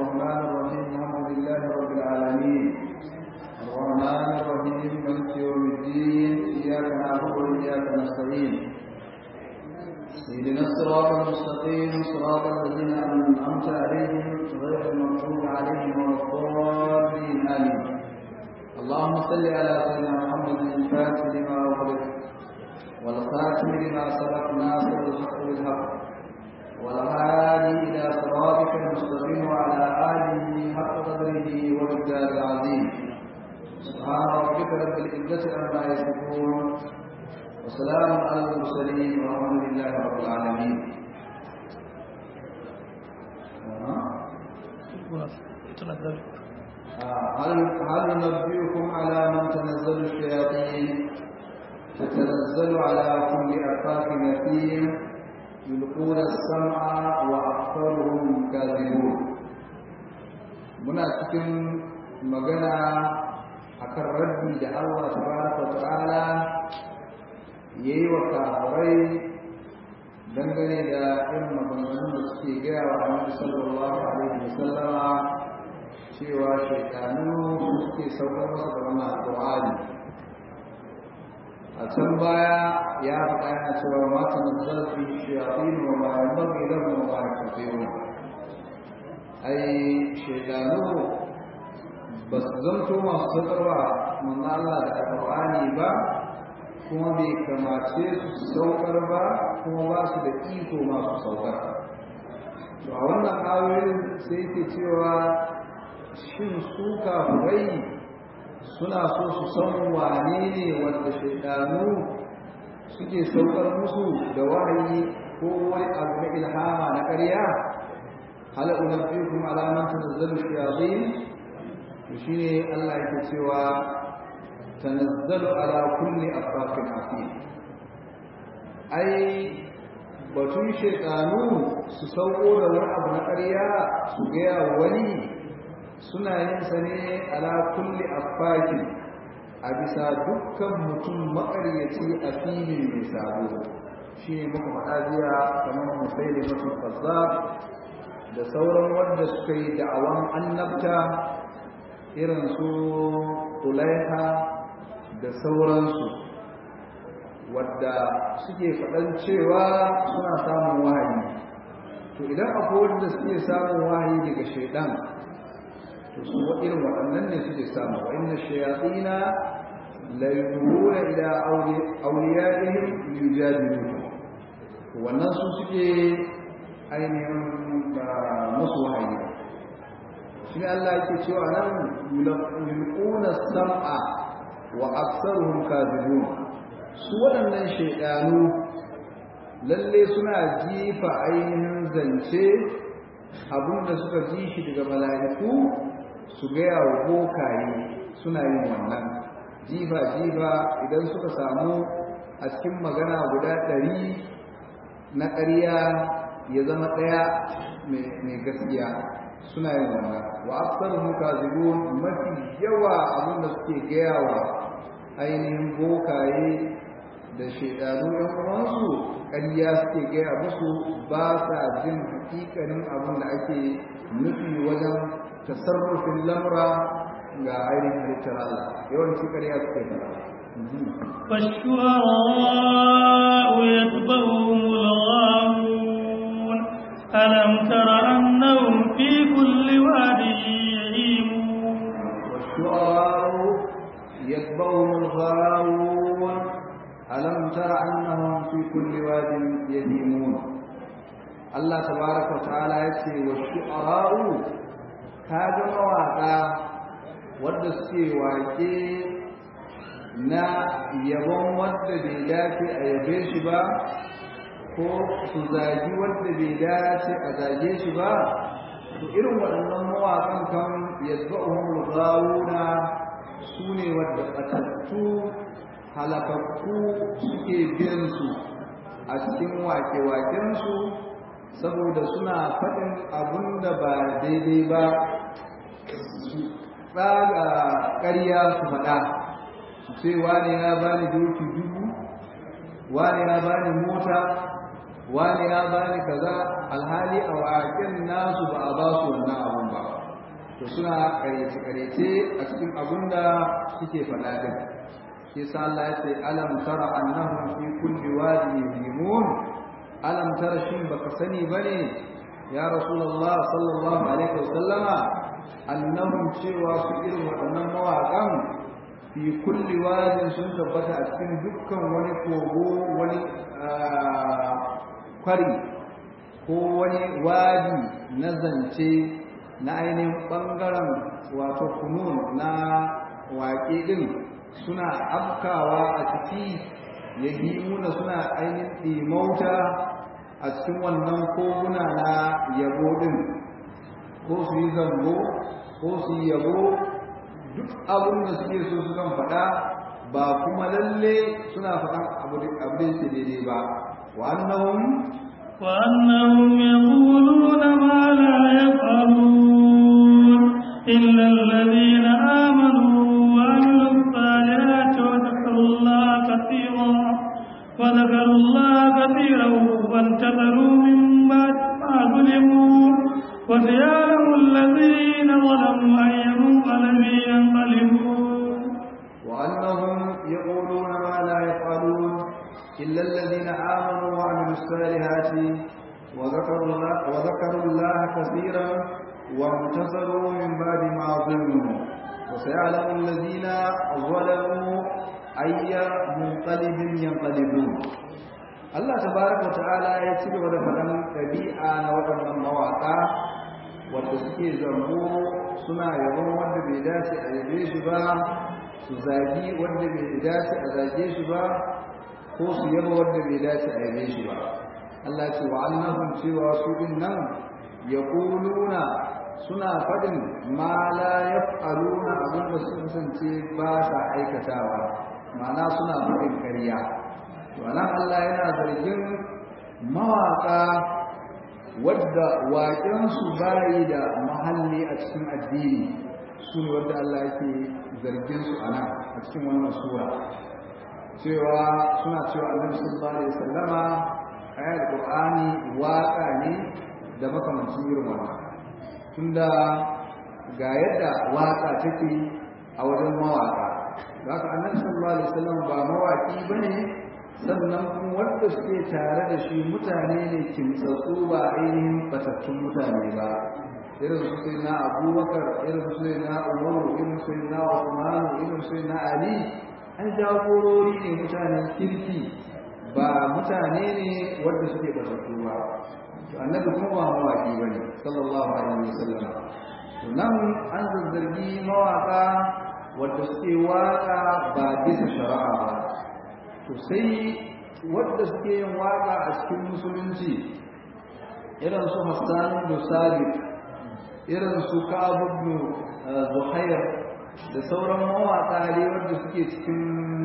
الرحمن الرحيم الحمد لله رب العالمين الرحمن الرحيم مالك يوم الدين إياك نعبد وإياك نستعين اهدنا الصراط المستقيم صراط الذين أنعمت عليهم غير المغضوب عليهم ولا الضالين آمين اللهم صل على سيدنا محمد الفاتح لما أغلق والخاتم لما سبق ناصر الحق بالحق والهادي إلى صراطك المستقيم وعلى آله حق قدره ومقدار العظيم سبحان ربك رب العزة عما يصفون وسلام على المرسلين والحمد لله رب العالمين هل هل ننبئكم على من تنزل الشياطين تتنزل على كل أفاك نثيم يلقون السمع وأكثرهم كاذبون muna cikin magana akan rabbi da Allah tabaraka ta'ala yayi wa kafirai dangane da irin maganganun da suke gaya wa Annabi sallallahu alaihi wasallama cewa shaytanu suke saukar masa da wannan Qur'ani a can baya ya faɗa yana cewa mata nazzala fi shayatin wa ma yanbaghi lahum wa ma yastati'un ai shaydanu ba su zanto masu saukarwa manzo Allah da Alƙur'ani ba kuma bai kamace su saukar ba kuma ba su da iko masu saukar to a wannan ayoyin sai ke cewa shin su kafirai suna so su san wane ne wanda shaidanu suke saukar musu da wahayi ko wani abu na ilhama na ƙarya hal unabbiukum ala man tanazzalu shayatin to shine Allah yake cewa tanazzalu ala kulli afraqin asim ai batun shaidanu su sauko da wani abu na ƙarya su gaya wani suna yin sa ne ala kulli affakin a bisa dukkan mutum makaryaci a filin mai sabo shi ne muka faɗa jiya kamar musaili masu fasa da sauran wanda suka yi da'awan annabta irin su tulaiha da sauransu wadda suke faɗan cewa suna samun wahayi to idan akwai wanda suke samun wahayi daga shaidan to su irin waɗannan ne suke samu wa inna shayatina la yuhuna ila awliyaihim yujadiluhum wannan su suke ainihin musu wahayi shi ne Allah yake cewa nan yulquna sam'a wa aktsaruhum kadhibun su waɗannan shaydanu lalle suna jifa ainihin zance abinda suka ji shi daga mala'iku su gaya wa bokaye suna yin wannan jifa-jifa idan suka samu a cikin magana guda ɗari na ƙarya ya zama ɗaya mai gaskiya suna yin wannan wa afsar muka zigo mafi yawa abinda suke gaya wa ainihin bokaye da shaidanu yan uwansu ƙarya suke gaya musu ba sa jin hakikanin abin da ake nufi wajen tasarrufin lamura ga ainihin halittar Allah yawanci ƙarya suke fara والشعراء يتبعهم الغاوون ألم تر أنهم في كل واد يهيمون والشعراء يتبعهم الغاوون ألم تر أنهم في كل واد يهيمون الله تبارك وتعالى يقول والشعراء kaga mawaƙa wadda suke waƙe na yabon wadda bai dace a yabe shi ba ko su zagi wadda bai dace a zage shi ba to irin waɗannan mawaƙan kan yadba'uhum ghawuna su ne wadda ɓatattu halakakku suke biyan su a cikin wake-wakensu saboda suna faɗin abun da ba daidai ba su tsaga ƙarya su faɗa su ce wane ya bani doki dubu wane ya bani mota wane ya bani kaza alhali a waken nasu ba a ba su wannan abun ba to suna karyace-karyace a cikin abin da suke faɗa din shi sa Allah ya ce alam tara annahum fi kulli wadi yahimun alam tara shin baka sani bane ya rasulullah sallallahu alaihi wasallama annahum cewa su irin waɗannan mawaƙan fi kulli wadin sun tabbata a cikin dukkan wani kogo wani kwari ko wani wadi na zance na ainihin ɓangaren wato kunun na waƙe ɗin suna afkawa a ciki ya muna suna ainihin ɗimauta a cikin wannan koguna na yabo ɗin ko su yi zambo ko su yi yabo duk abin da suke so sukan faɗa ba kuma lalle suna faɗan abu da yake daidai ba wa annahum wa annahum yaquluna ma la yaf'alun illa alladhina amanu wa amilus salihati wa dhakaru allaha kathiran wa dhakaru allaha kathiran wa intaqalu min ba'di ma zulimu wa sayalamu alladhina zalamu ayya منقلب ينقلبون وأنهم يقولون ما لا يفعلون إلا الذين آمنوا وعملوا الصالحات وذكروا الله, وذكروا الله كثيرا وانتصروا من بعد ما ظلموا وسيعلم الذين ظلموا أي منقلب ينقلبون Allah tabaraka ta'ala ya ci gaba da faɗan ɗabi'a na waɗannan mawaƙa wanda suke zambo suna yabon wanda bai dace a yabe shi ba su zagi wanda bai dace a zage shi ba ko su yaba wanda bai dace a yabe shi ba Allah ce wa annahum cewa su din nan yaquluna suna fadin ma la yaf'aluna abin da su kasance ba sa aikatawa ma'ana suna fadin ƙarya to anan Allah yana zargin mawaka wadda waƙensu bayi da mahalli a cikin addini su ne wadda Allah yake zargin su a nan a cikin wannan sura cewa suna cewa annabi sallallahu alaihi wasallama ayat qur'ani waƙa ne da makamancin irin wannan tunda ga yadda waƙa take a wajen mawaƙa haka annabi sallallahu alaihi wasallam ba mawaƙi bane sannan kuma wanda suke tare da shi mutane ne kimtsatsu ba ainihin batattun mutane ba irin su sai na abubakar irin su sai na umaru irin su sai na usmanu irin su sai na ali an jagorori ne mutanen kirki ba mutane ne wanda suke batattu ba to annabi kuma ba mawaki bane sallallahu alaihi wasallam to nan an zazzargi mawaka wanda suke waka ba bisa shari'a ba to sai wadda suke yin waka a cikin musulunci irin su Hassan da Sabit irin su Ka'ab ibn Zuhair da sauran mawaka ne wanda suke cikin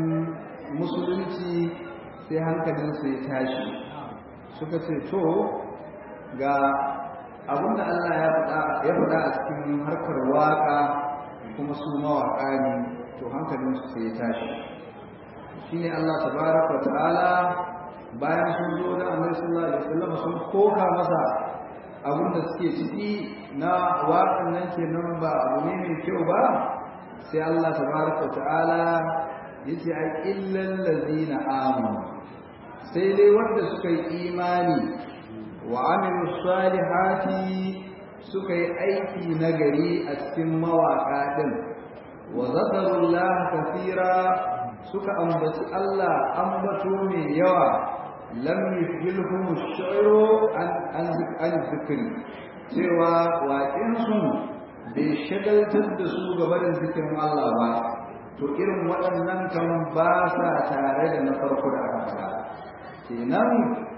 musulunci sai hankalin su ya tashi suka ce to ga abinda Allah ya faɗa ya faɗa a cikin harkar waka kuma su mawaka ne to hankalin su sai ya tashi shine Allah tabaraka wa ta'ala bayan sun zo da Annabi sallallahu alaihi wasallam sun koka masa abin da suke ciki na waƙan nan kenan ba abu ne mai kyau ba sai Allah tabaraka wa ta'ala yace ai illal ladina amanu sai dai wanda suka yi imani wa amilu salihati suka yi aiki nagari a cikin mawaƙa din wa zakarullaha kathira suka ambaci Allah ambato mai yawa lam yufilhum ash-shayru an an zikri cewa waƙin su bai shagaltar da su gaba da zikirin Allah ba to irin waɗannan kan ba sa tare da na farko da aka faɗa kenan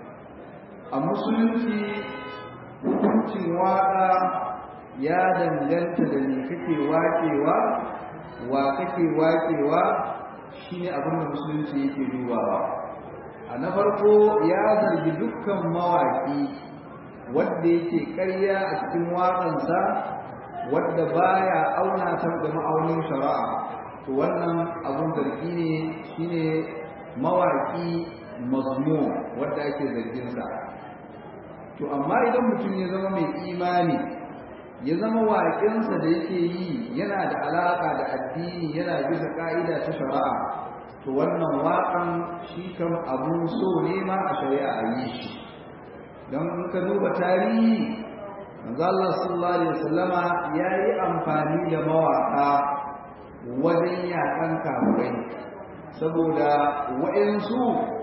a musulunci hukuncin waƙa ya danganta da me kake waƙewa wa kake waƙewa shi ne abin da musulunci yake dubawa a na farko ya zargi dukkan mawaƙi wadda yake ƙarya a cikin waƙansa wadda baya auna ta da ma'aunin shari'a to wannan abun zargi ne shine mawaƙi mazmu wadda ake zarginsa to amma idan mutum ya zama mai imani ya zama waƙinsa da yake yi yana da alaƙa da addini yana bisa ƙa'ida ta shari'a to wannan waƙan shi kam abun so ne ma a shari'a a yi shi don in ka duba tarihi manzo Allah sallallahu alaihi wasallama yayi amfani da mawaƙa wajen yaƙan kafirai saboda waɗansu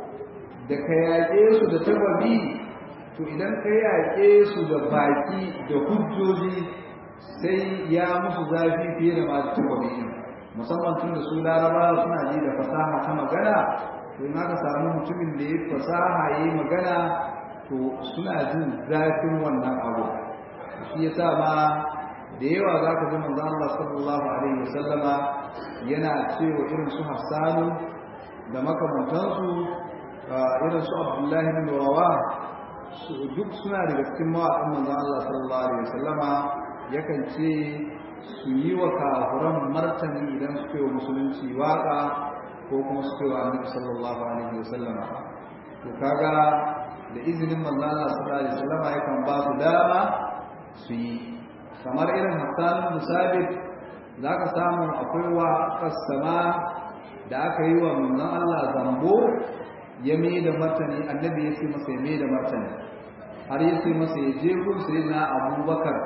da ka yaƙe su da tababi to idan ka yaƙe su da baki da hujjoji sai ya musu zafi fiye da masu tababi musamman tun da su laraba suna ji da fasaha ta magana to in aka samu mutumin da ya fasaha ya yi magana to suna jin zafin wannan abu shi ya sa ma da yawa za ka ji manzo Allah sallallahu alaihi wasallama yana cewa irin su Hassanu da makamantansu irin su Abdullahi bin Rawa duk suna daga cikin mawaƙan manzo Allah sallallahu alaihi wasallama yakan ce su yi wa kafuran martani idan suka yi musulunci waka ko kuma suka yi wa annabi sallallahu alaihi wasallama to kaga da izinin manzo Allah sallallahu alaihi wasallama yakan ba su dama su yi kamar irin Hassan Musabit za ka samu akwai wa kasama da aka yi wa manzon Allah zambo ya mai da martani annabi ya ce masa ya mai da martani har ya ce masa ya je gun sai na abubakar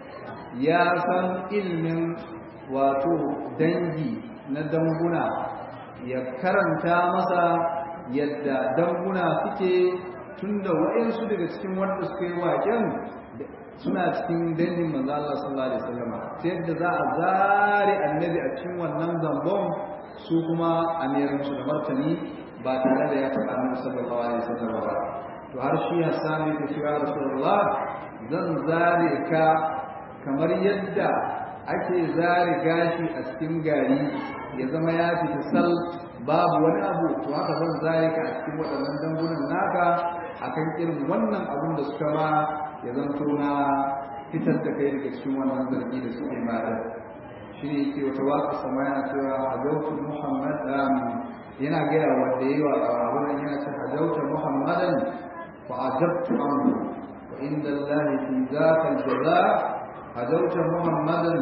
ya san ilmin wato dangi na danguna ya karanta masa yadda danguna suke tunda waɗansu daga cikin wanda suka yi waƙen suna cikin dangin manzo Allah sallallahu alaihi wasallam ta yadda za a zare annabi a cikin wannan zambon su kuma a merin su da martani ba tare da ya taɓa annabi sallallahu alaihi wasallam ba to har shi Hassan ya ce ya Rasulullah zan zare ka kamar yadda ake zare gashi a cikin gari ya zama ya fita sal babu wani abu to haka zan zare ka a cikin waɗannan dangunan naka akan irin wannan abun da suka ma ya zanto na fitar da kai daga cikin wannan zargi da suke mata shi ne ke wata waka sama yana cewa hajjautu muhammad yana gaya wanda yi wa wurin yana ce hajjauta muhammadan fa ajabtu amru wa inda allahi fi zaka aljaza hajjauta muhammadan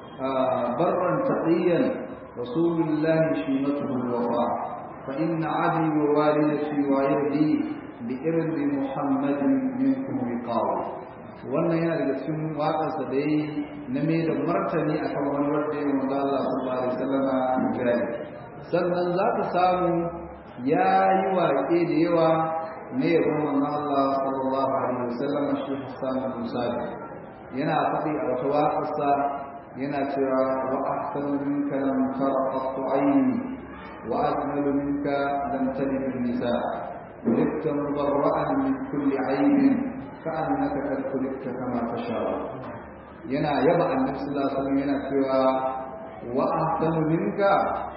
barran taqiyan rasulullahi shimatuhu alwafa fa inna abi wa walidati wa irdi bi irdi muhammadin minkum wiqawa wannan yana daga cikin waƙarsa da yi na mai da martani a kan wani wanda ya wanda Allah sallallahu alaihi wasallam gari sannan za ka samu ya yi waƙe da yawa na yabon manzon Allah sallallahu alaihi wasallam shi Hassan Musa yana faɗi a wata waƙarsa yana cewa wa ahsanu minka lam tarqatu ayni wa ajmalu minka lam talid an-nisa خلقت مبرأ من كل عيب كأنك قد خلقت كما تشاء yana yaba annabi sallallahu alaihi wasallam yana cewa wa ahsanu minka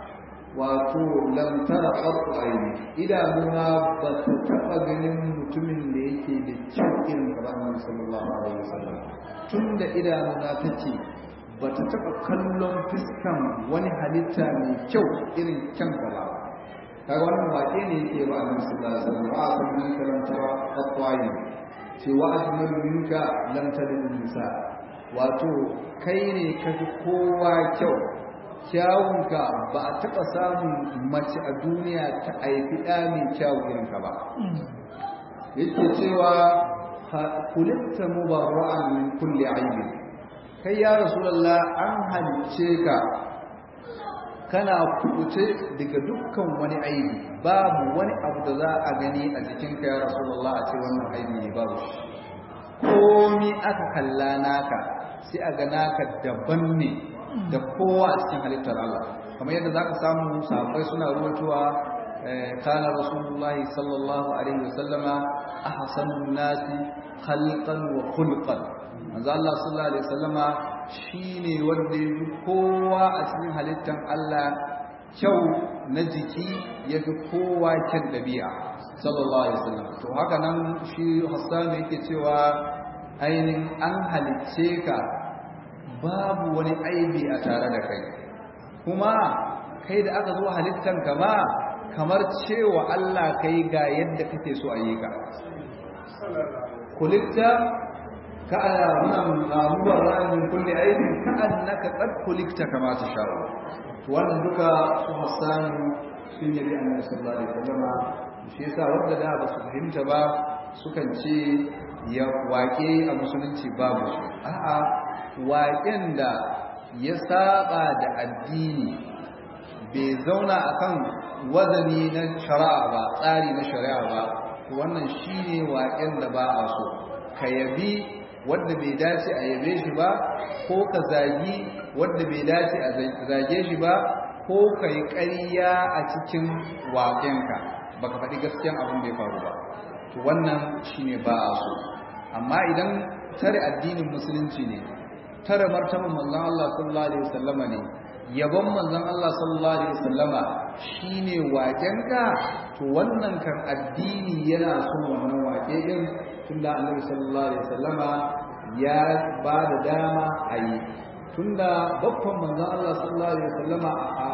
wato lam tara qattu aini idanuna ba ta taba ganin mutumin da yake da kyau irin ka ba annabi sallallahu alaihi wasallam tunda idanuna tace ba ta taba kallon fiskan wani halitta mai kyau irin kyan ka ba kaga wannan waƙe ne yake ba annabi sallallahu alaihi wasallam wa ahsanu minka lam tara qattu aini ce wa ajmalu minka lam talid nisa wato kai ne kafi kowa kyau kyawunka ba a taɓa samun mace a duniya ta haifi ɗa mai kyawu irinka ba yake cewa kulitta mubarra'an min kulli aibi kai ya rasulullah an halice ka kana kubuce daga dukkan wani aibi babu wani abu da za a gani a jikinka ya rasulullah a ce wannan aibi ne babu shi komi aka kalla naka sai a ga naka daban ne da kowa a cikin halittar Allah kamar yadda zaka samu sahabbai suna ruwatuwa kana rasulullahi sallallahu alaihi wasallama ahsanun nasi khalqan wa khulqan manzo Allah sallallahu alaihi wasallama shine wanda ya fi kowa a cikin halittar Allah kyau na jiki ya fi kowa kyan dabi'a sallallahu alaihi wasallam to haka nan shi Hassan yake cewa ainihin an halicce ka babu wani aibi a tare da kai kuma kai da aka zo halittan ka ba kamar cewa Allah kai ga yadda kake so a yi ka kulitta ka nan mubarra min kulli aibin ka annaka qad kulikta kama tasha'u wannan duka su Hassan sun yabi Annabi sallallahu alaihi wasallam shi yasa wanda da ba su fahimta ba sukan ce ya waƙe a musulunci babu shi a'a waƙen da ya saba da addini bai zauna akan wazani na shari'a ba tsari na shari'a ba wannan shine waƙen da ba a so ka yabi wanda bai dace a yabe shi ba ko ka zagi wanda bai dace a zage shi ba ko ka yi ƙarya a cikin waƙenka baka faɗi gaskiyan abin da ya faru ba to wannan shine ba a so amma idan tare addinin musulunci ne tare martaban manzon Allah sallallahu alaihi wasallama ne yabon manzon Allah sallallahu alaihi wasallama shine waƙenka to wannan kan addini yana son wannan waƙe din tunda Annabi sallallahu alaihi wasallama ya ba da dama a yi tunda babban manzon Allah sallallahu alaihi wasallama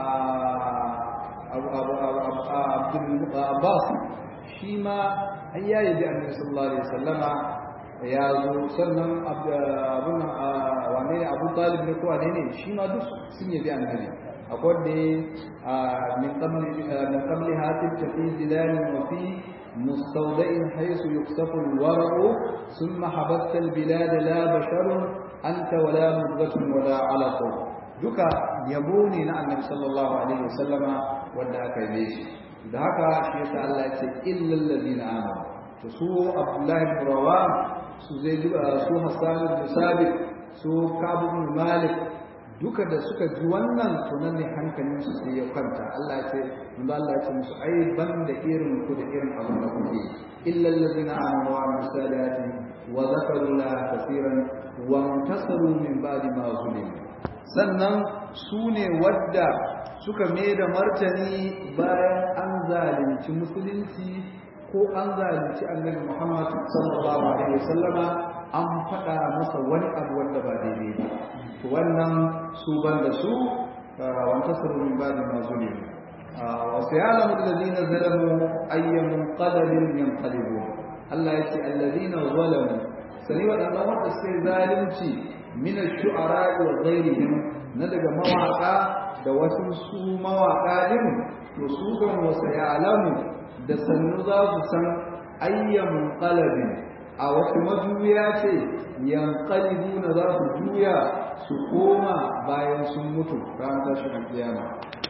Abdul Abbas shi ma an yayi bi Annabi sallallahu alaihi wasallama ya zo sannan abin wane ne abu talib ne ko wane ne shi ma duk sun yabi annabi akwai da min qabli min qabli hatif tafi zilal wa fi mustawda'in haythu yuksafu al-wara'u thumma habatta al-bilad la bashar anta wala mudghatun wala 'alaq duka yabo ne na annabi sallallahu alaihi wasallama wanda aka yi shi da haka shi yasa Allah ya ce illal ladina amanu to su abdullahi ibn rawam su zai su hassan da sabit su kabu ibn malik duka da suka ji wannan to nan ne hankalin su sai ya kwanta Allah ya ce mun Allah ya ce musu ai ban da irin ku da irin abin da kuke illa allazina amanu wa amilus salihati wa zakaru la kaseeran wa intasaru min ba'di ma zulimu sannan su ne wadda suka mai da martani bayan an zalunci musulunci ko an zalunci annabi Muhammad sallallahu alaihi wasallama an faɗa masa wani abu wanda ba daidai ba to wannan su banda su wanta saru min ba'di ma zulim wa sayalamu alladhina zalamu ayyamun qadalin yanqalibun Allah yace alladhina zalamu sani wadannan wanda suke zalunci min ash-shu'ara wa ghayrihim na daga mawaka da wasu su mawaka din to su kan wasa ya'lamu da sannu za su san ayyamun qalabin a wasu majuya ce yanqalibu na za su juya su koma bayan sun mutu ran tashin kiyama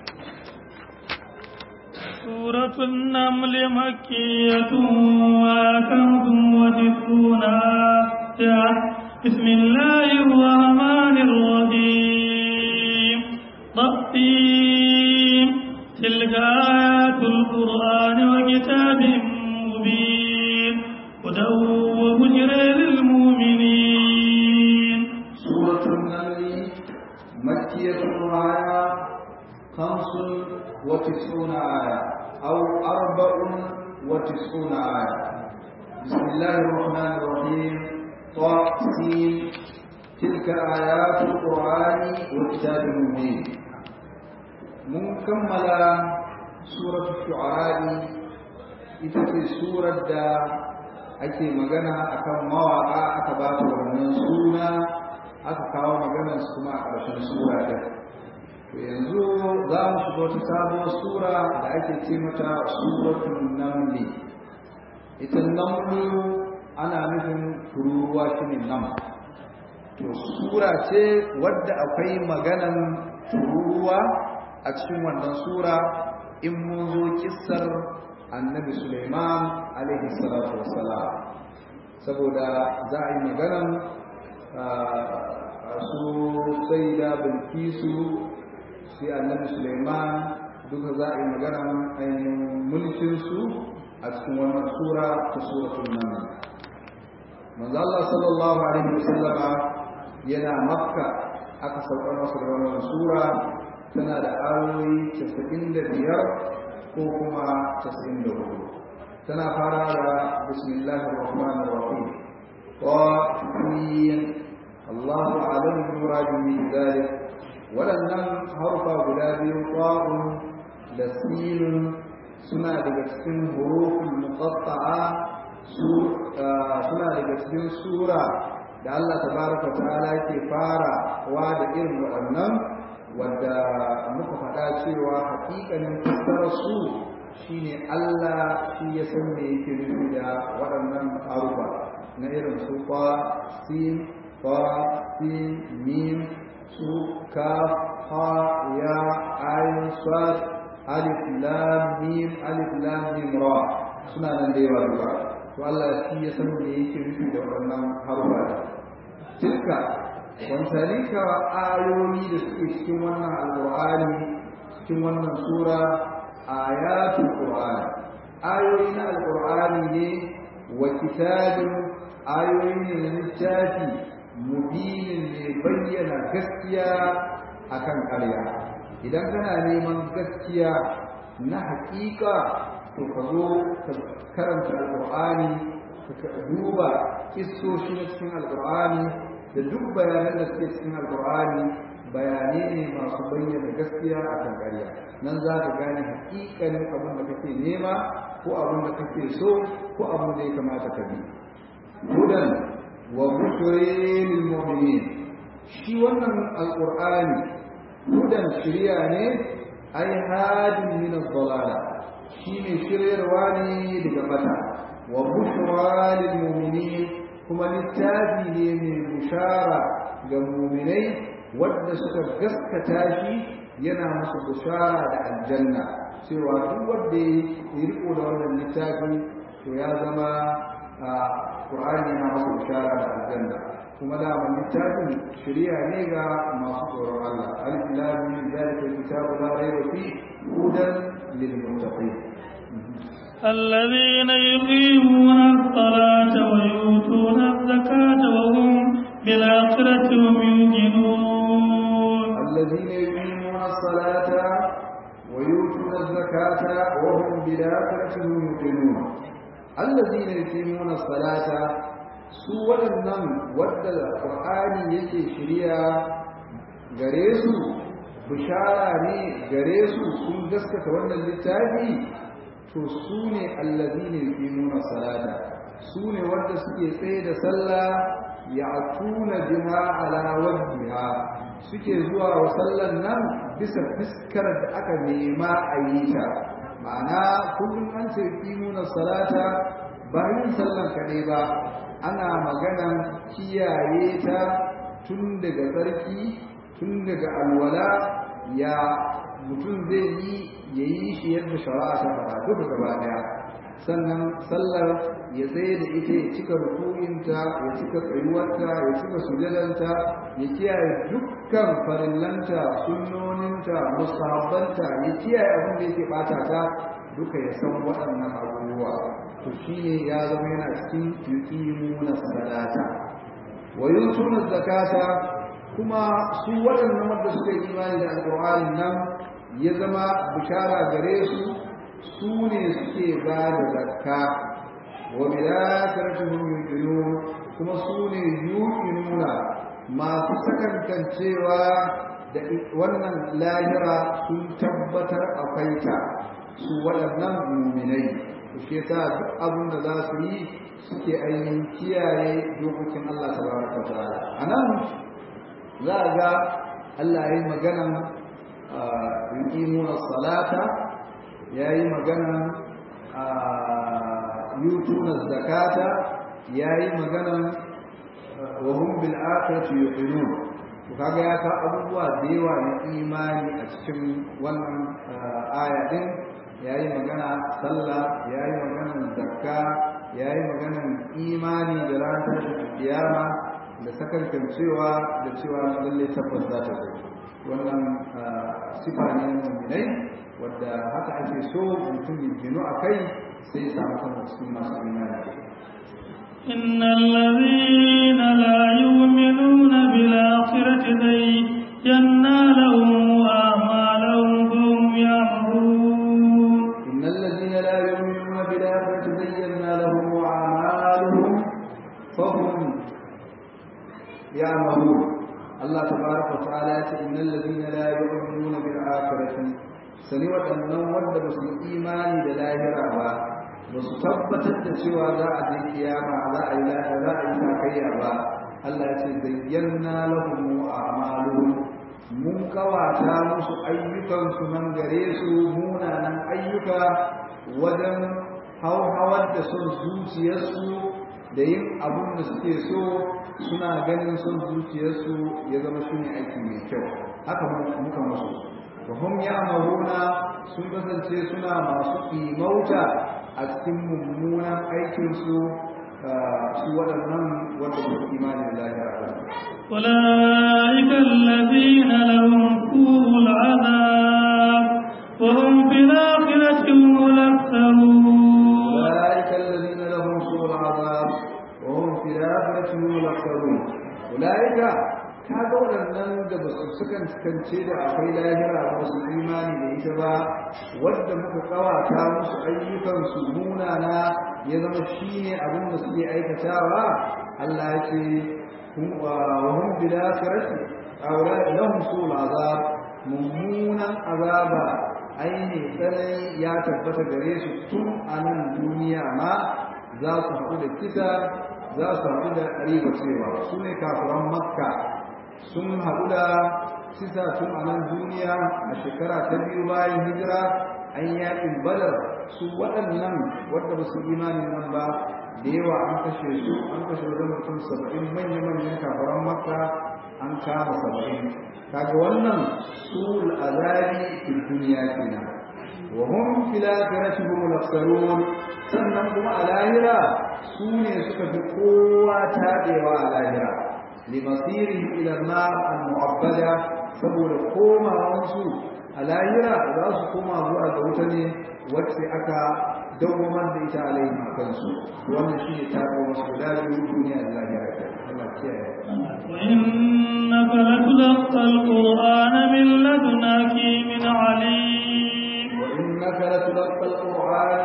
سورة النمل مكية وكنت وجدون بسم الله الرحمن الرحيم تقسيم تلك آيات القرآن وكتاب مبين هدى وبشرى للمؤمنين سورة النمل مكية آية خمس وتسعون آية أو أربع وتسعون آية بسم الله الرحمن الرحيم طاسين تلك آيات القرآن وكتاب مبين mun kammala suratul shu'ara ita ce surar da ake magana akan mawaka aka ba ta wannan suna aka kawo maganar su kuma a ƙarshen sura ɗin to yanzu za mu shiga wata sabuwar sura da ake ce mata suratul namli ita namlu ana nufin tururuwa shine nam to sura ce wadda akwai maganan tururuwa a cikin wannan sura in mun zo kissar annabi Suleiman alaihi salatu wassalam saboda za a yi maganan su sai da bilkisu sai annabi Suleiman duka za a yi maganan ainihin mulkinsu a cikin wannan sura ta suratul nan manzo Allah sallallahu alaihi wasallama yana makka aka saukar masa da wannan sura tana da ayoyi casa'in da biyar ko kuma casa'in da hudu tana fara da bismillahir rahmanir rahim qafin Allahu a'lam bi muradihi min dhalik waɗannan harfa guda biyu qafun da sinun suna daga cikin huruful muqatta'a su suna daga cikin sura da Allah tabaraka ta'ala ke fara wa da irin waɗannan wanda muka faɗa cewa haƙiƙanin fassarar su shine Allah shi ya san me yake nufi da waɗannan harufa na irin su fa sin fa sin mim su ka ha ya ayin sad alif lam mim alif lam mim ra suna nan da yawa duka to Allah shi ya san me yake nufi da waɗannan harufa tilka wanzalika ayoyi da suke cikin wannan alqur'ani cikin wannan sura ayatul qur'ani ayoyi na alqur'ani ne wa kitabin ayoyi ne na littafi mubinin ne bayyana gaskiya akan ƙarya idan kana neman gaskiya na haƙiƙa to ka zo ka karanta alqur'ani ka duba kissoshi na cikin alqur'ani da duk bayanan da suke cikin alqur'ani bayanai ne masu bayyana gaskiya a kan ƙarya nan za ka gane haƙiƙanin abin da kake nema ko abin da kake so ko abin da ya kamata ka bi hudan wa bushrin lil mu'minin shi wannan alqur'ani hudan shiriya ne ai hadin min ad-dalala shi ne shiryarwa ne daga bata wa bushra lil mu'minin kuma littafi ne mai bushara ga mu'minai wadda suka gaskata shi yana musu bushara da aljanna cewa duk wanda ya riko da wannan littafi to ya zama Qur'ani yana masa bushara da aljanna kuma da mun littafin shari'a ne ga masu tsoron Allah alif lam mim zalika kitabu la rayba fi hudan lil muttaqin الذين يقيمون الصلاة ويؤتون الزكاة وهم بالآخرة هم يوقنون الذين يقيمون الصلاة ويؤتون الزكاة وهم بالآخرة هم يوقنون الذين يقيمون الصلاة su waɗannan wadda ƙur'ani yake shirya gare su bishara ne gare su sun gaskata wannan littafi to su ne allazina yuqimuna salata su ne wanda suke tsaye da sallah ya'tuna biha ala wajhiha suke zuwa wa sallan nan bisa fiskar da aka nema a yi ta ma'ana kullum an ce yuqimuna salata ba yin sallan kaɗai ba ana maganan kiyaye ta tun daga tsarki tun daga alwala ya mutum zai yi ya yi shi yadda shari'a ta faɗa duka gaba ɗaya sannan sallar ya tsaye da ita ya cika rukuninta ya cika tsayuwarta ya cika sujadanta ya kiyaye dukkan farillanta sunnoninta musahabbanta ya kiyaye abin da yake ɓata ta duka ya san waɗannan abubuwa to shine ya zama yana cikin yuqimuna salata wa yutuna zakata kuma su waɗannan wanda suka yi imani da alƙur'ani nan ya zama bishara gare su su ne suke ba da zakka wa bilakaratuhum yuqinun kuma su ne yuqinuna masu sakankancewa da wannan lahira sun tabbatar akwai ta su waɗannan muminai shi yasa duk abin da za su yi suke ainihin kiyaye dokokin Allah tabaraka wa ta'ala anan za a ga Allah ya yi maganan yuqimuna salata ya yi maganan yutuna zakata ya yi maganan wa hum bil akhirati yuqinun to kaga ya ka abubuwa da yawa na imani a cikin wannan aya din yayi magana sallah yayi maganan zakka yayi maganan imani da ranar tashin kiyama da sakankan cewa da cewa lalle tabbas za ta zo wannan sifa ne na mu'minai wadda haka ake so mutum ya gino a kai sai ya samu kan cikin masu imani إن الذين لا يؤمنون بالآخرة زينا لهم أعمالهم فهم يعمهون إن الذين لا يؤمنون بالآخرة زينا لهم أعمالهم فهم يعمهون الله تبارك وتعالى إن الذين لا يؤمنون بالآخرة سنوة النوم بسم إيماني دلاهرة ba su tabbatar da cewa za a je kiyama za a yi lafiya za a yi sakayya ba Allah ya ce zayyana lahum a'maluhum mun kawata musu ayyukan su nan gare su munanan ayyuka wajen hauhawar da son zuciyarsu da yin abun da suke so suna ganin son zuciyarsu ya zama shi ne aiki mai kyau haka muka musu wa hum ya'maluna sun kasance suna masu imauta a cikin mummunan aikin su su waɗannan wanda ba su imani da lahira ba أولئك الذين لهم سوء العذاب وهم في الآخرة هم الأخسرون أولئك الذين لهم سوء العذاب وهم في الآخرة هم الأخسرون أولئك kaga waɗannan da ba su sukan kance da akwai lahira ba su imani da ita ba wadda muka kawata musu ayyukansu munana ya zama shi ne abin da suke aikatawa Allah ya ce wa hum bil akhirati awla lahum sul azab mummunan azaba aini tsanani ya tabbata gare su tun a nan duniya ma za su haɗu da kisa za su haɗu da riba cewa su ne kafiran makka sun haɗu da kisa tun a nan duniya a shekara ta biyu bayan hijira an yaƙin badar su waɗannan wadda ba su imanin nan ba da yawa an kashe su an kashe wajen mutum saba'in manya-manyan kafaran makka an kama saba'in kaga wannan su al'azabi fil duniya kenan wa hum fil akhirati hum al sannan kuma a lahira su ne suka fi kowa taɗewa a lahira limasirihim ila nar al-mu'abbada saboda komawansu a lahira za su koma zuwa ga wuta ne wacce aka dawwamar da ita alaihim a kansu wannan shi ne taɓo wasu guda biyu duniya da lahira ta Allah kiyaye وإنك لتلقى القرآن من لدن حكيم عليم وإنك لتلقى القرآن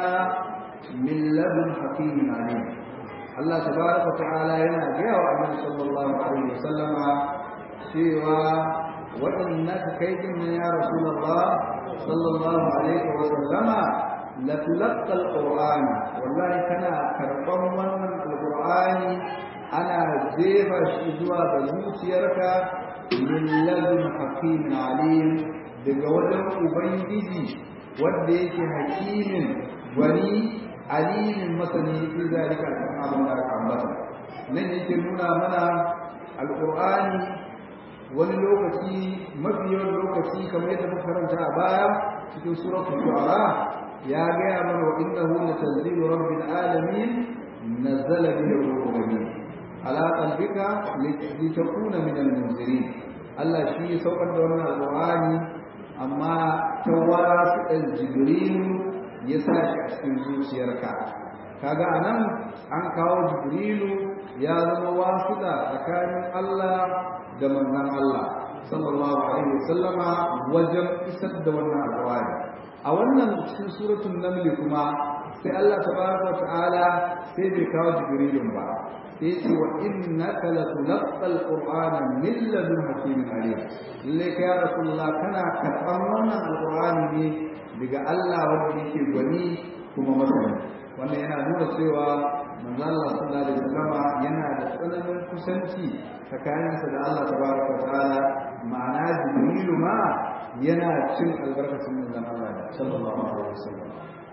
من لدن حكيم عليم Allah tabaraka ta'ala yana gaya wa Annabi sallallahu alaihi wasallama cewa waɗannaka kai din nan ya Rasulullah sallallahu alaihi wasallama la tulqa alquran wallahi kana karban wannan alqur'ani ana jefa shi zuwa ga zuciyarka min ladun hakimin alim daga wajen ubangiji wanda yake hakimin gwani alimin masani fi zalika kan abin da aka ambata nan yake nuna mana alqur'ani wani lokaci mafi yawan lokaci kamar yadda muka karanta a baya cikin suratul shu'ara ya gaya mana wa innahu latanzilu rabbil alamin nazzala bihi ruhul amin ala qalbika litakuna min al-munzirin Allah shi ya saukar da wannan alqur'ani amma tawara su jibril ya sa shi a cikin zuciyarka kaga anan an kawo jibrilu ya zama wasuɗa tsakanin Allah da manzon Allah sallallahu alaihi wasallama wajen isar da wannan alƙawari a wannan cikin suratul naml kuma sai Allah tabaraka ta'ala sai bai kawo jibrilun ba sai ce wa innaka latulqal qur'ana min ladun hakimin alim lalle ka ya rasulullah kana karɓan wannan alƙur'ani ne daga Allah wanda yake gwani kuma masani wannan yana nuna cewa manzo Allah sallallahu alaihi wasallam yana da tsananin kusanci tsakaninsa da Allah tabaraka wa ta'ala ma'ana jibrilu ma yana cin albarkacin manzon Allah sallallahu alaihi wasallam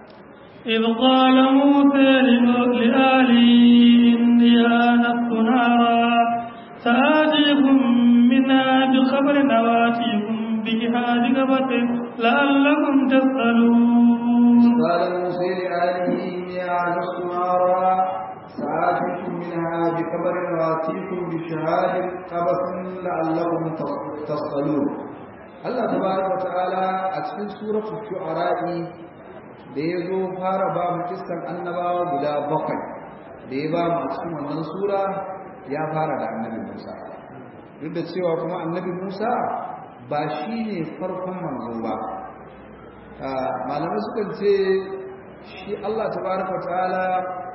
إذ قال موسى لآله إني آنست نارا سآتيكم منها بخبر أواتيكم بجهاد قبط لعلكم تسألون قال موسى لآله إني آنست نارا سآتيكم منها بخبر وآتيكم بشهاد قبط لعلكم تصطلون Allah tabaraka wa ta'ala a cikin suratul shu'ara da ya zo fara ba mu kissan annabawa guda bakwai da ya ba mu a cikin wannan sura ya fara da annabi Musa duk da cewa kuma annabi Musa ba shi ne farkon manzo ba malamai sukan ce shi Allah tabaraka ta'ala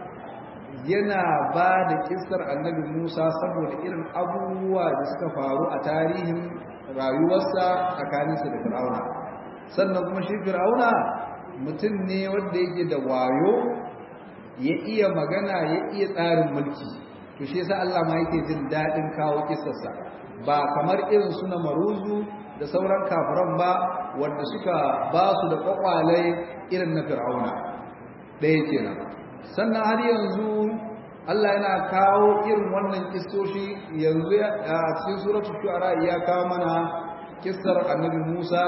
yana ba da kissar annabi Musa saboda irin abubuwa da suka faru a tarihin rayuwarsa tsakaninsa da Fir'auna sannan kuma shi Fir'auna mutum ne wanda yake da wayo ya iya magana ya iya tsarin mulki to shi yasa Allah ma yake jin dadin kawo kissarsa ba kamar irin su na maruzu da sauran kafiran ba wanda suka ba su da kwakwalai irin na fir'auna ɗaya kenan sannan har yanzu Allah yana kawo irin wannan kissoshi yanzu a cikin suratul shu'ara ya kawo mana kissar annabi Musa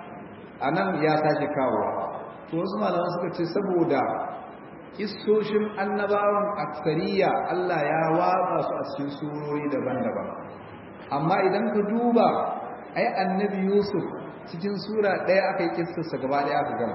anan ya sake kawo to wasu malaman suka ce saboda kissoshin annabawan aksariya Allah ya watsa su a cikin surori daban-daban amma idan ka duba ai annabi Yusuf cikin sura ɗaya aka yi kissarsa gaba ɗaya aka gama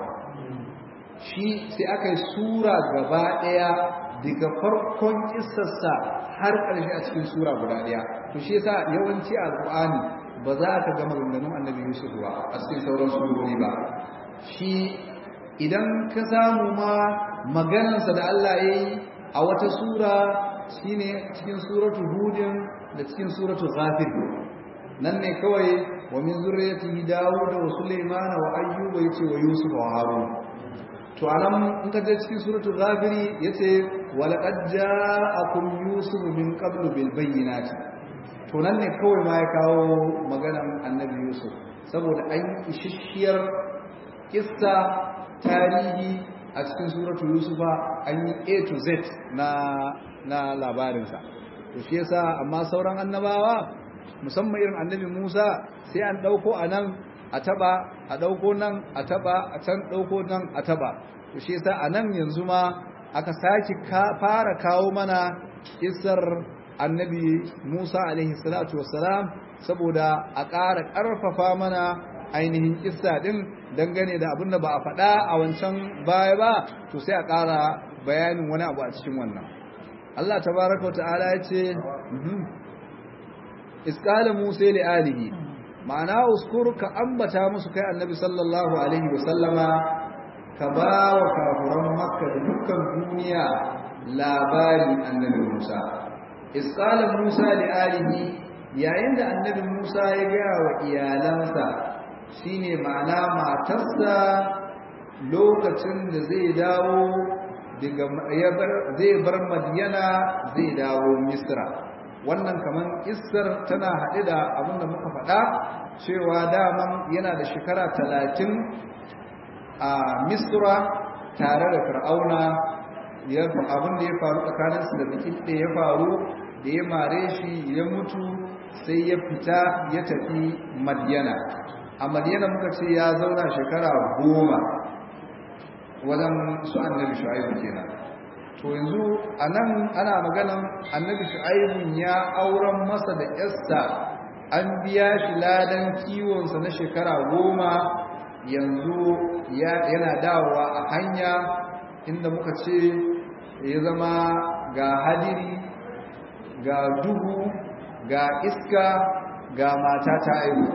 shi sai aka yi sura gaba ɗaya daga farkon kissarsa har ƙarshe a cikin sura guda ɗaya to shi yasa yawanci a alƙur'ani ba za ka ga maganganun annabi Yusuf ba a cikin sauran surori ba shi idan ka samu ma maganarsa da Allah ya yi a wata sura shine cikin suratu hudin da cikin suratu ghafir nan ne kawai wa min zurriyyati dawud wa sulaiman wa ayyuba yace wa yusuf wa harun to anan in ka je cikin suratul ghafiri yace wa laqad ja'akum yusuf min qablu bil bayyinati to nan ne kawai ma ya kawo maganan annabi yusuf saboda an ishishiyar kissa tarihi a cikin suratul yusufa an yi a to z na na labarinsa to shi yasa amma sauran annabawa musamman irin annabi Musa sai an dauko anan a taba a dauko nan a taba a can dauko nan a taba to shi yasa anan yanzu ma aka saki fara kawo mana kissar annabi Musa alaihi salatu wassalam saboda a ƙara ƙarfafa mana ainihin kissa din dangane da abin da ba a faɗa a wancan baya ba to sai a ƙara bayanin wani abu a cikin wannan Allah tabaraka wa ta'ala ya ce isqala musa li alihi ma'ana uskur ka ambata musu kai annabi sallallahu alaihi wa sallama ka ba wa kafuran makka da dukkan duniya labarin annabi musa isqala musa li alihi yayin da annabi musa ya gaya wa iyalansa shine ma'ana matarsa lokacin da zai dawo daga zai bar madiyana zai dawo misra wannan kaman isar tana haɗe da abin da muka faɗa cewa daman yana da shekara talatin a misra tare da fir'auna abin da ya faru tsakaninsu da bikin da ya faru da ya mare shi ya mutu sai ya fita ya tafi madiyana a madiyana muka ce ya zauna shekara goma wajen su annabi shu'aibu kenan to yanzu anan ana maganan annabi shu'aibu ya auren masa da yarsa an biya shi ladan kiwonsa na shekara goma yanzu yana dawowa a hanya inda muka ce ya zama ga hadiri ga duhu ga iska ga mata ta aihu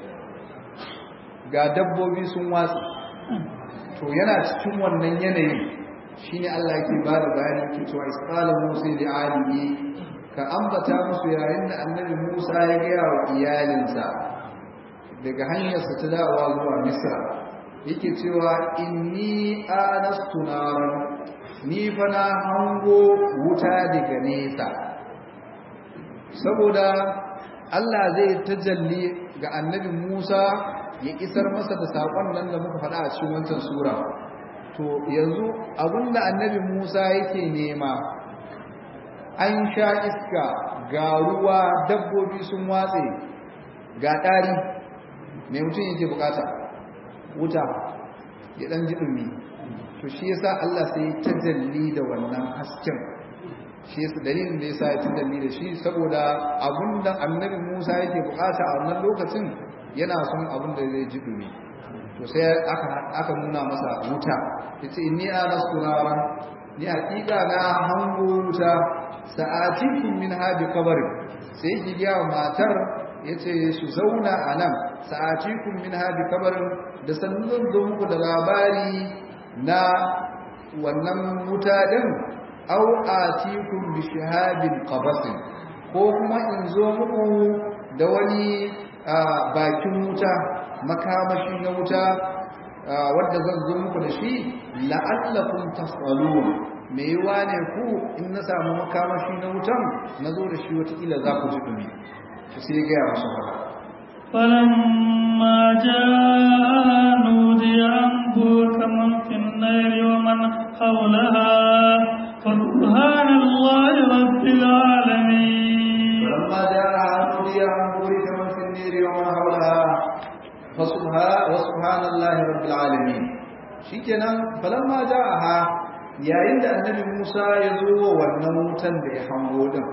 ga dabbobi sun watsi to yana cikin wannan yanayi shine Allah yake ba da bayani yake cewa isqala musa li alihi ka ambata musu yayin da annabi Musa ya ga wa iyalinsa daga hanyarsa ta dawowa zuwa Misra yake cewa inni anastu naran ni fa na hango wuta daga nesa saboda Allah zai tajalli ga annabi Musa ya isar masa da saƙon nan da muka faɗa a cikin wancan sura to yanzu abinda annabi Musa yake nema an sha iska ga ruwa dabbobi sun watse ga ɗari mai mutum yake bukata wuta ya ɗan ji ɗumi to shi yasa Allah sai tajalli da wannan hasken shi yasa dalilin da yasa ya tajalli da shi saboda abinda annabi Musa yake bukata a wannan lokacin yana son abin da zai ji dumi to sai aka aka nuna masa wuta yace inni anastu naran ni hakika na hango wuta sa'atikum min hadi qabr sai ki ga matar yace su zauna anan sa'atikum min hadi qabr da sannan zo muku da labari na wannan wuta din aw atikum bi shihabin qabasin ko kuma in zo muku da wani bakin wuta makamashi na wuta wadda zan zo muku da shi la'allakum tasalun me yiwa ne ku in na samu makamashi na wutan na zo da shi watakila za ku ji dumi to sai ya gaya musu haka فلما جاء نودي أن بورك من في النار ومن حولها فسبحان الله رب العالمين فلما جاءها نودي أن بورك من في النار ومن حولها فسبحان وسبحان الله رب العالمين شikenan falamma ja'aha yayin da annabi Musa ya zo wa wannan wutan da ya hango din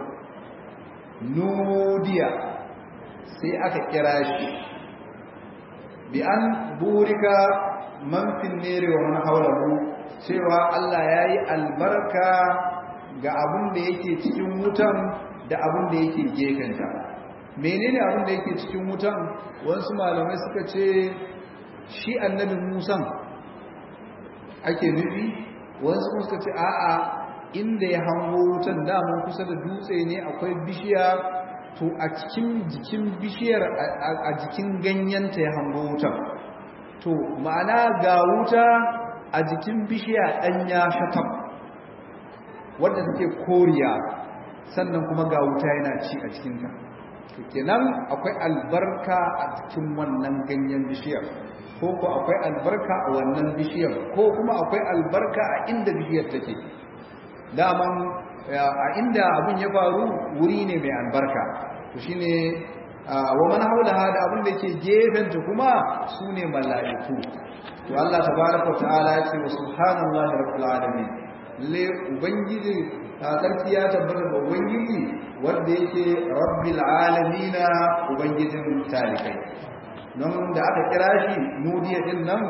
nudiya sai aka kira shi bi an burika man fin nere wa man hawlahu cewa Allah yayi albarka ga abin da yake cikin wutan da abin da yake gefenta menene abin da yake cikin wutan wasu malamai suka ce shi annabi Musa ake nufi wasu suka ce a'a inda ya hango wutan daman kusa da dutse ne akwai bishiya to a cikin jikin bishiyar a jikin ganyenta ya hango wutan to ma'ana ga wuta a jikin bishiya ɗanya shatam wadda take koriya sannan kuma ga wuta yana ci a cikinta to kenan akwai albarka a cikin wannan ganyen bishiyar ko ko akwai albarka a wannan bishiyar ko kuma akwai albarka a inda bishiyar take daman a inda abin ya faru wuri ne mai albarka to shine wa man haulaha da abin da yake gefenta kuma sune mala'iku to Allah tabaraka ta'ala ya ce wa subhanallahi rabbil alamin le ubangiji sarki ya tabbata da ubangiji wanda yake rabbil alamin ubangijin talikai don da aka kira shi nudiya din nan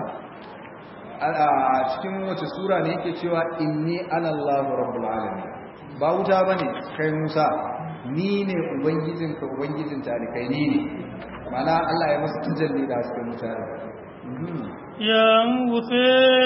a cikin wace sura ne yake cewa inni anallahu rabbul alamin ba wuta bane kai Musa ni ne ubangijin ka ubangijin talikai ni ne mana Allah ya masa tajalli da cikin mutane ya Musa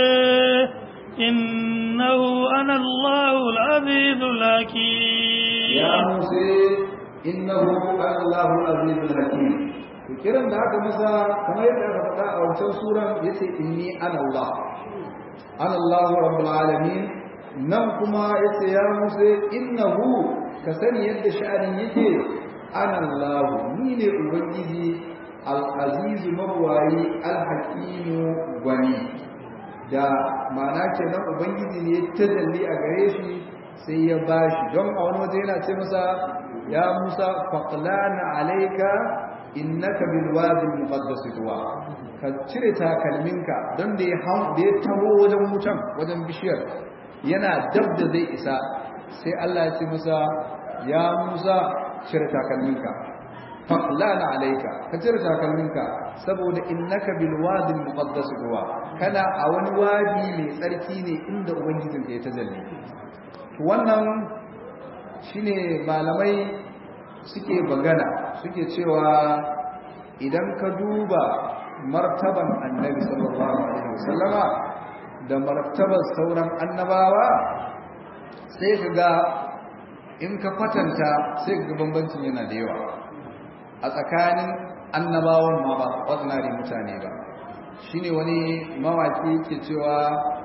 innahu ana Allahu al-azizul hakim ya Musa innahu ana Allahu al-azizul hakim kiran da aka masa kamar yadda aka faɗa a wancan suran yace inni ana Allah ana Allah rabbul alamin nan kuma yace ya Musa innahu ka sani yadda sha'anin yake ana Allah ni ne ubangiji al-aziz mabwayi al-hakim gwani da ma'ana kenan ubangiji ne ta dalli a gare shi sai ya bashi don a wani waje yana ce masa ya Musa faqlana alayka innaka bil wadi muqaddas tuwa ka cire takalminka don da ya da ya taho wajen wutan wajen bishiyar yana dab da zai isa sai Allah ya ce masa ya Musa cire takalminka faqlana alayka ka cire takalminka saboda innaka bil wadi muqaddas tuwa kana a wani wadi mai tsarki ne inda ubangijin ya tajalli wannan shine malamai suke bagana suke cewa idan ka duba martaban annabi sallallahu alaihi wasallama da martaban sauran annabawa sai ka ga in ka kwatanta sai ga bambancin yana da yawa a tsakanin annabawan ma ba ordinary mutane ba shine wani mawaki yake cewa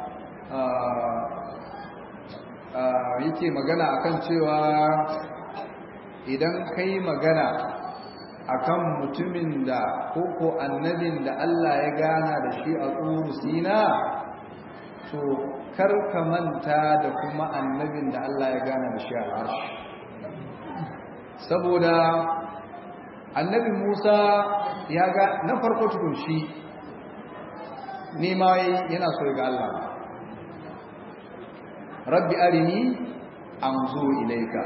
yake magana akan cewa idan kai magana akan mutumin da koko annabin da Allah ya gana da shi a tsuru sina to kar ka manta da kuma annabin da Allah ya gana da shi a arshi saboda annabi Musa ya ga na farko tukun shi nema yana so ga Allah rabbi arini anzu ilaika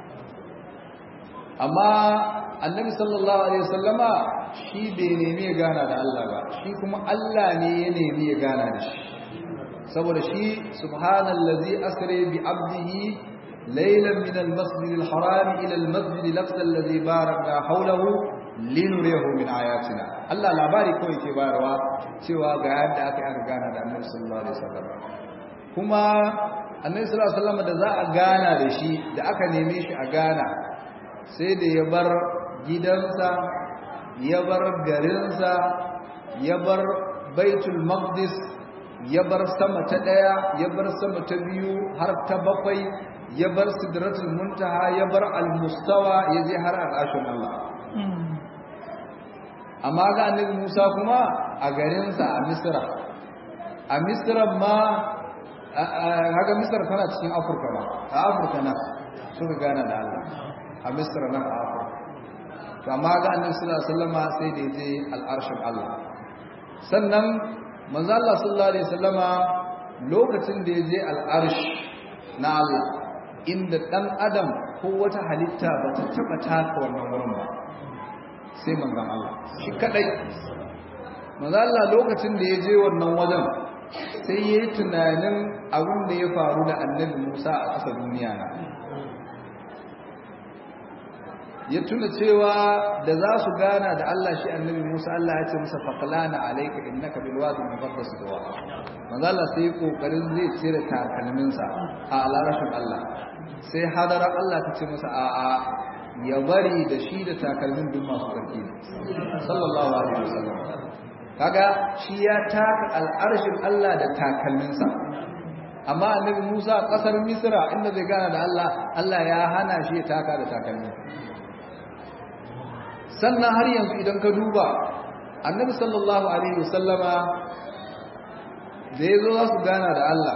amma annabi sallallahu alaihi wasallama shi bai nemi ya gana da Allah ba shi kuma Allah ne ya nemi ya gana da shi saboda shi subhanallazi asra bi abdihi laylan min almasjid alharam ila almasjid al-aqsa alladhi barakna hawlahu linuriyahu min ayatina Allah labari kawai ke bayarwa cewa ga yadda aka yi aka gana da annabi sallallahu alaihi wasallam kuma annabi sallallahu alaihi wasallam da za a gana da shi da aka neme shi a gana sai da ya bar gidansa ya bar garinsa ya bar baitul maqdis ya bar sama ta ɗaya ya bar sama ta biyu har ta bakwai ya bar sidratul muntaha ya bar al-mustawa ya je har al'ashin Allah amma ga annabi Musa kuma a garinsa a Misra a Misra ma haka Misra tana cikin Afirka ba a Afirka nan suka gana da Allah a Misra nan a Afirka to amma ga annabi sallallahu alaihi wasallama sai da je al'arshin Allah sannan manzo Allah sallallahu alaihi wasallama lokacin da ya je al'arsh na Allah inda dan adam ko wata halitta ba ta taba taka wannan wurin ba sai manzon Allah shi kadai manzo Allah lokacin da ya je wannan wajen sai yayi tunanin abin da ya faru da annabi Musa a ƙasa duniya na ya tuna cewa da za su gana da Allah shi annabi Musa Allah ya ce masa faqlana alayka innaka bil wadi muqaddas tuwa manzo Allah sai kokarin zai cire takalminsa a alarashin Allah sai hadara Allah ta ce masa a a ya bari da shi da takalmin duk masu karfi sallallahu alaihi wasallam kaga shi ya taka al'arshin Allah da takalminsa amma annabi Musa kasar Misra inda zai gana da Allah Allah ya hana shi ya taka da takalmin sannan har yanzu idan ka duba annabi sallallahu alaihi wasallama da ya zo za su gana da Allah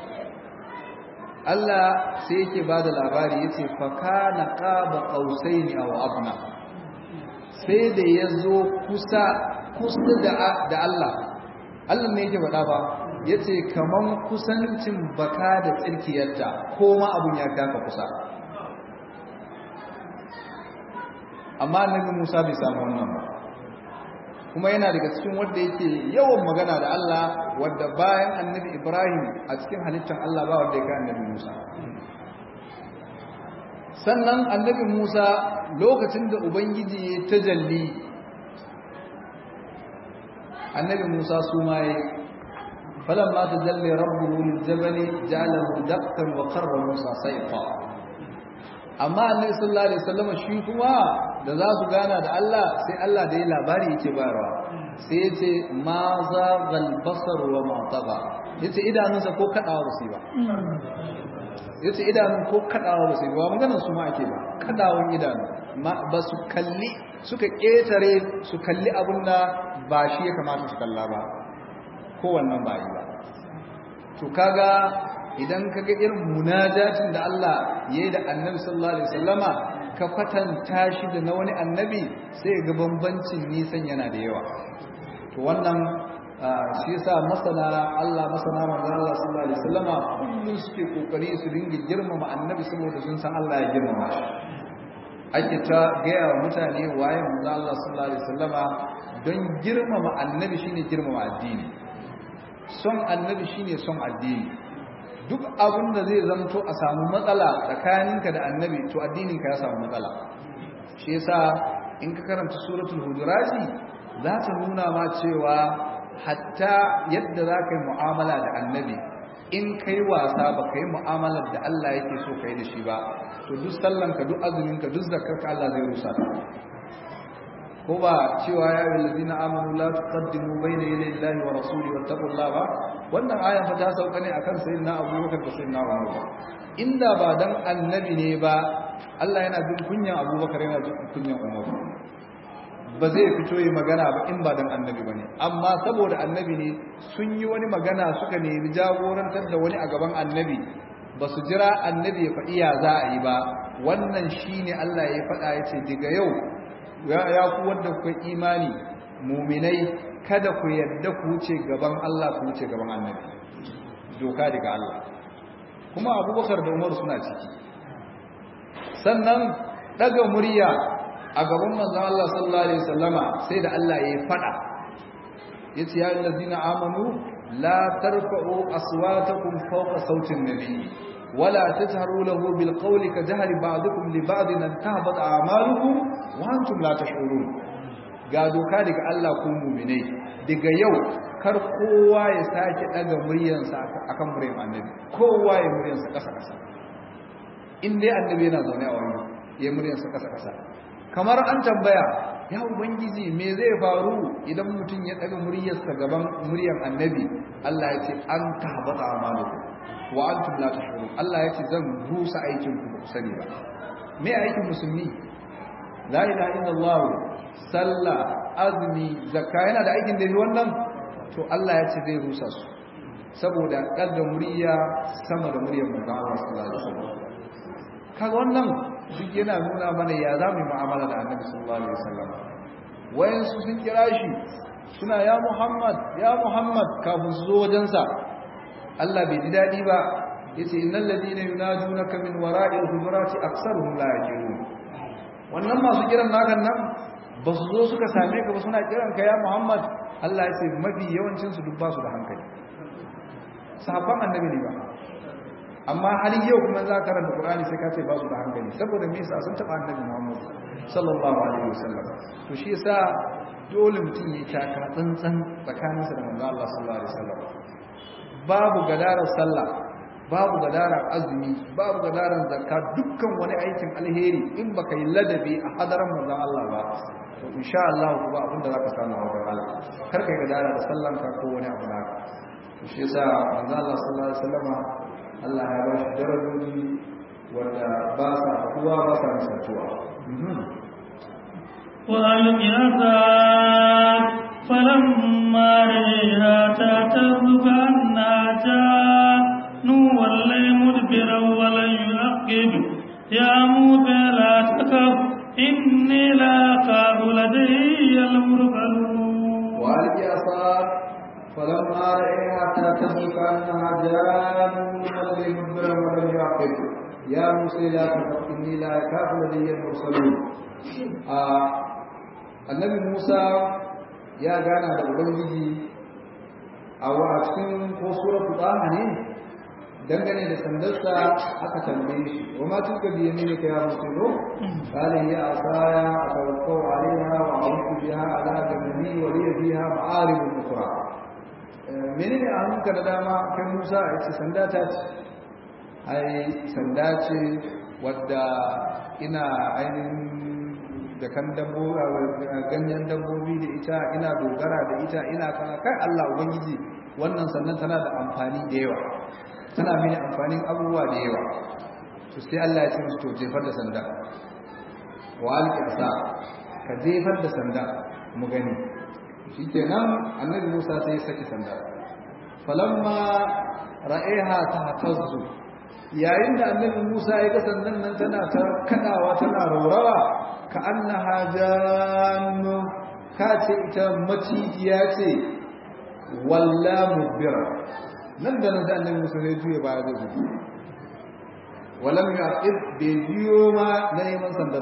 Allah sai yake ba da labari ya ce faka na ƙaba ƙausai ne a wa'abna sai da ya zo kusa kusa da Allah Allah ne yake faɗa ba ya ce kaman kusancin baka da tsirkiyarta ko ma abin ya kafa kusa amma annabi Musa bai samu wannan ba kuma yana daga cikin wanda yake yawan magana da Allah wanda bayan annabi Ibrahim a cikin halittar Allah ba wanda yake annabi Musa sannan annabi Musa lokacin da ubangiji ya tajalli annabi Musa su ma yi falamma tajalli rabbuhu liljabali ja'alahu daqqan wa qarra Musa sayfa amma annabi sallallahu alaihi wasallam shi kuma da za su gana da Allah sai Allah da ya labari yake bayarwa sai ya ce ma za galbasar wa mataba ya ce idanunsa ko kaɗawa ba su yi ba ya ce idanun ko kaɗawa ba su yi ba maganar su ma ake ba kaɗawan idanu ba su kalli suka ƙetare su kalli abin da ba shi ya kamata su kalla ba kowannan ba yi ba to kaga idan kaga irin munajatin da Allah ya yi da annabi sallallahu alaihi wasallama ka kwatanta shi da na wani annabi sai ga bambancin nisan yana da yawa to wannan shi yasa masana Allah masana manzon Allah sallallahu alaihi wasallama kullun suke kokari su dinga girmama annabi saboda sun san Allah ya girmama shi ake ta gaya wa mutane waye manzon Allah sallallahu alaihi wasallama don girmama annabi shine girmama addini son annabi shine son addini duk abin da zai zamto a samu matsala tsakaninka da annabi to addininka ya samu matsala shi yasa in ka karanta suratul hujurati za ta nuna ma cewa hatta yadda za ka yi mu'amala da annabi in kai wasa ba ka yi mu'amalar da Allah yake so ka yi da shi ba to duk sallanka duk azuminka duk zakarka Allah zai rusa ta ko ba cewa ya yi lalzina amanu la tuqaddimu bayna yaday Allahi wa rasuli wattaqullaha ba wannan ayan fa ta sauka ne akan sayyidina Abubakar da sayyidina Umar ba inda ba dan annabi ne ba Allah yana jin kunyan Abubakar yana jin kunyan Umar ba zai fito yi magana ba in ba dan annabi bane amma saboda annabi ne sun yi wani magana suka nemi jagorantar da wani a gaban annabi ba su jira annabi ya faɗi ya za a yi ba wannan shine Allah ya faɗa ya ce daga yau ya ku wanda ku imani muminai kada ku yadda ku wuce gaban Allah ku wuce gaban annabi doka daga Allah kuma abubakar da umar suna ciki sannan daga murya a gaban manzon Allah sallallahu alaihi wasallama sai da Allah ya fada yace ya allazina amanu la tarfa'u aswatakum fawqa sautin nabiy ولا تجهروا له بالقول كجهر بعضكم لبعض ان تهبط اعمالكم وانتم لا تشعرون ga doka daga Allah ku mu'minai daga yau kar kowa ya sake daga muryarsa akan muryar annabi kowa ya muryarsa kasa kasa in dai annabi yana zaune a wani ya muryarsa kasa kasa kamar an tambaya ya ubangiji me zai faru idan mutum ya daga muryarsa gaban muryar annabi Allah ya ce an tahbata amalukum wa antum la tashurun Allah ya ce zan rusa aikin ku ba ku sani ba me aikin musulmi la ilaha illallah sallah azumi zakka yana da aikin da wannan to Allah ya ce zai rusa su saboda daga murya sama da muryar manzo Allah sallallahu alaihi wasallam kaga wannan duk yana nuna mana ya za mu yi mu'amala da annabi sallallahu alaihi wasallam wayansu sun kira shi suna ya Muhammad ya Muhammad kafin su zo wajensa Allah bai ji dadi ba yace innal ladina yunajunaka min wara'il hujurati aktsaruhum la yaqilun wannan masu kiran nakan nan ba su zo suka same ka ba suna kiran ka ya Muhammad Allah ya ce mafi yawancin su duk ba su da hankali sahabban annabi ne ba amma har yau kuma za ka karanta Qur'ani sai ka ce ba su da hankali saboda me yasa sun taba annabi Muhammad sallallahu alaihi wasallam to shi yasa dole mutum ya taka tsantsan tsakaninsa da manzo Allah sallallahu alaihi wasallam babu gadarar sallah babu gadarar azumi babu gadarar zakka dukkan wani aikin alheri in baka yi ladabi a hadaran manzo Allah ba to insha Allah ku ba abin da zaka samu a wajen Allah kar kai gadara da sallanka ko wani abu naka to shi yasa manzo Allah sallallahu alaihi wasallam Allah ya ba shi darajoji wanda ba sa haɗuwa ba sa misaltuwa. وألق عصاك فلما رئيها تهتز كأنها جان ولي مدبرا ولن يعقب يا موسى لا تخف إني لا أخاف لدي المرسلون وألق عصاك فلما رأيها تهتز كأنها جان ولي مدبرا ولم يعقب يا موسى لا تخف إني لا أخاف لدي المرسلون annabi Musa ya gana da Ubangiji a cikin ko suratul Taha ne dangane da sandarsa aka tambaye shi wa ma tilka bi yaminika ya Musa ro qala ya asaya atawakkau alaiha wa a'udhu biha ala jambi wa li fiha ma'arib ukhra menene a hannunka da dama kai Musa ya ce sanda ta ce ai sanda ce wadda ina ainihin da kan ganyen dabbobi da ita ina dogara da ita ina kana kai Allah ubangiji wannan sannan tana da amfani da yawa tana mini amfanin abubuwa da yawa to sai Allah ya ce musu to jefar da sanda wa alqi asa ka jefar da sanda mu gani shikenan annabi Musa sai ya saki sanda falamma ra'ayha tahtazzu yayin da annabi Musa ya ga sandan nan tana ta kadawa tana raurawa ka annaha jannu ka ce ita macijiya ce walla mubira nan da nan da annabi Musa sai juye baya zai gudu walam yaqib bai biyo ma na neman sandar